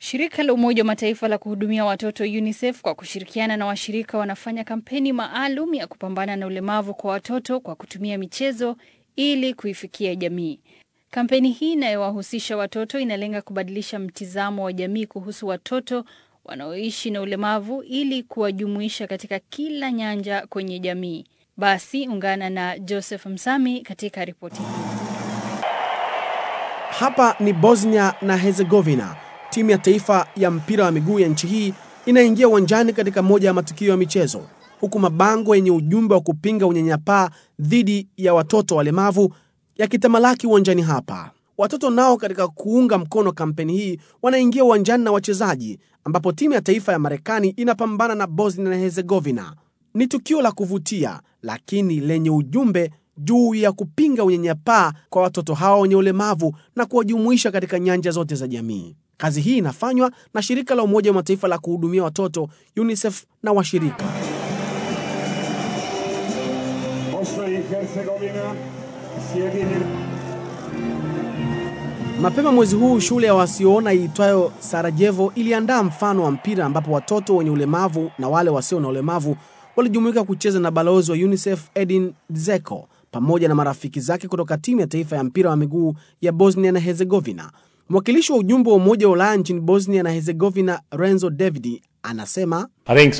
Shirika la Umoja wa Mataifa la kuhudumia watoto UNICEF kwa kushirikiana na washirika wanafanya kampeni maalum ya kupambana na ulemavu kwa watoto kwa kutumia michezo ili kuifikia jamii. Kampeni hii inayowahusisha watoto inalenga kubadilisha mtizamo wa jamii kuhusu watoto wanaoishi na ulemavu ili kuwajumuisha katika kila nyanja kwenye jamii. Basi ungana na Joseph Msami katika ripoti hii. Hapa ni Bosnia na Herzegovina. Timu ya taifa ya mpira wa miguu ya nchi hii inaingia uwanjani katika moja ya matukio ya michezo, huku mabango yenye ujumbe wa kupinga unyanyapaa dhidi ya watoto walemavu yakitamalaki uwanjani hapa. Watoto nao katika kuunga mkono kampeni hii wanaingia uwanjani na wachezaji, ambapo timu ya taifa ya Marekani inapambana na Bosnia na Herzegovina. Ni tukio la kuvutia lakini lenye ujumbe juu ya kupinga unyanyapaa kwa watoto hao wenye ulemavu na kuwajumuisha katika nyanja zote za jamii. Kazi hii inafanywa na shirika la Umoja wa Mataifa la kuhudumia watoto UNICEF na washirika. Mapema mwezi huu shule ya wasioona iitwayo Sarajevo iliandaa mfano wa mpira ambapo watoto wenye ulemavu na wale wasio na ulemavu walijumuika kucheza na balozi wa UNICEF Edin Dzeko pamoja na marafiki zake kutoka timu ya taifa ya mpira wa miguu ya Bosnia na Herzegovina. Mwakilishi wa ujumbe wa Umoja wa Ulaya nchini Bosnia na Herzegovina, Renzo Davidi, anasema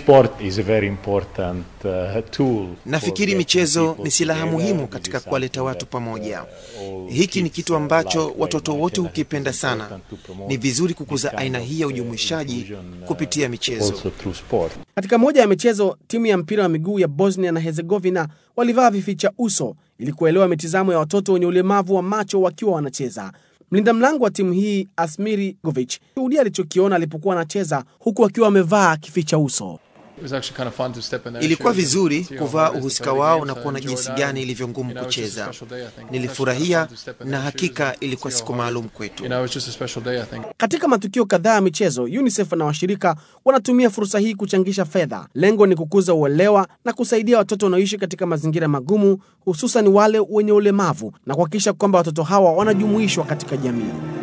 Nafikiri michezo ni silaha muhimu katika kuwaleta watu pamoja. Hiki ni kitu ambacho watoto wote hukipenda sana. Ni vizuri kukuza aina hii ya ujumuishaji kupitia michezo. Katika moja ya michezo, timu ya mpira wa miguu ya Bosnia na Herzegovina walivaa vificha uso ili kuelewa mitizamo ya watoto wenye ulemavu wa macho wakiwa wanacheza. Mlinda mlango wa timu hii Asmiri Govic shuhudia alichokiona alipokuwa anacheza huku akiwa amevaa kificha uso. Ilikuwa vizuri kuvaa uhusika wao na kuona jinsi gani ilivyo ngumu kucheza. Nilifurahia na hakika ilikuwa siku maalum kwetu. Katika matukio kadhaa ya michezo, UNICEF na washirika wanatumia fursa hii kuchangisha fedha. Lengo ni kukuza uelewa na kusaidia watoto wanaoishi katika mazingira magumu, hususan wale wenye ulemavu na kuhakikisha kwamba watoto hawa wanajumuishwa katika jamii.